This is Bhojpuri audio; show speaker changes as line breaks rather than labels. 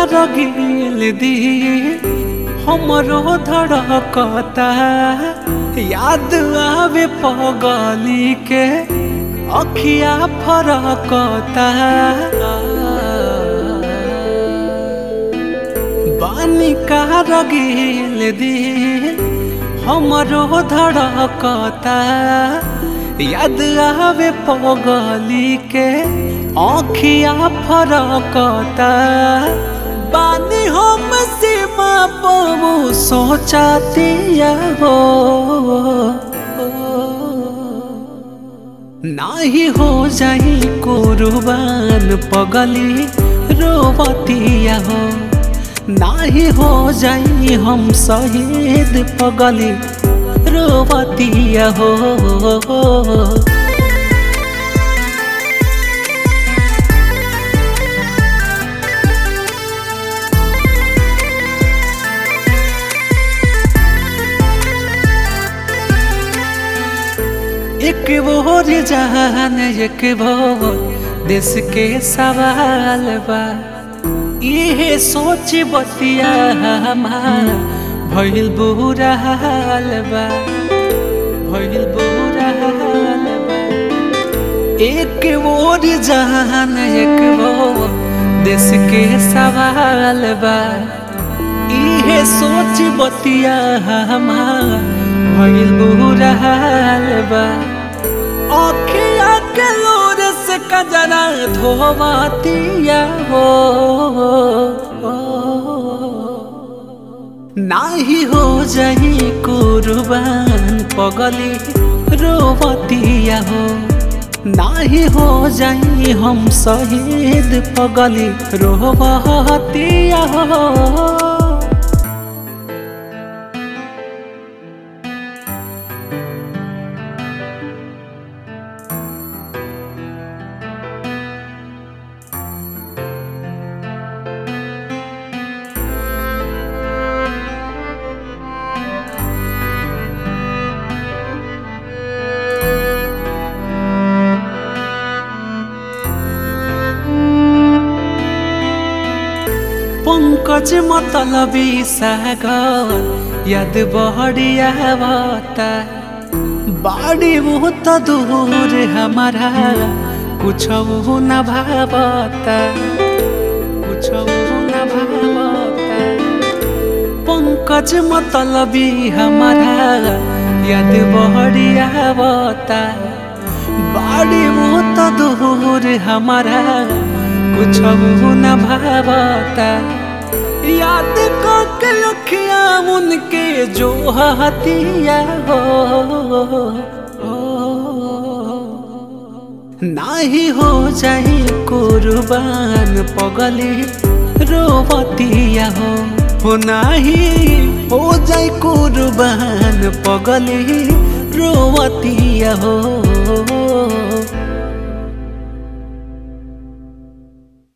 रगिल दी हमरो धड़कता याद आवे पगली के अखिया फरकता बानी का रगिल दी हमरो धड़कता याद आवे पगली के आँखिया फरकता बानी हम सीमा पबू सोचातिया हो नाही हो जाई कुर्बान पगली रोवतिया हो नाही हो जाई हम शहीद पगली रोवतिया हो एक बोर जहान एक बोर देश के सवाल बा इहे सोच बतिया हमार भइल बुरा हाल बा भइल बुरा हाल बा एक बोर जहान एक बोर देश के सवाल बा इहे सोच बतिया हमार भइल बुरा हाल बा अखिया के लोर से कजरा धोवतिया हो नाही हो जाई कुर्बान पगली रोवतिया हो नाही हो जाई हम शहीद पगली रोवतिया हो पंकज मतलबी सागर याद बढ़िया बता बाड़ी बहुत दूर हमारा कुछ न भावता कुछ न भावता पंकज मतलबी हमारा याद बढ़िया बता बाड़ी बहुत दूर हमारा कुछ न भावता याद करके लखिया उनके जो हतिया हो नाही हो जाई कुर्बान पगली रोवतिया हो हो नाही हो जाई कुर्बान पगली रोवतिया हो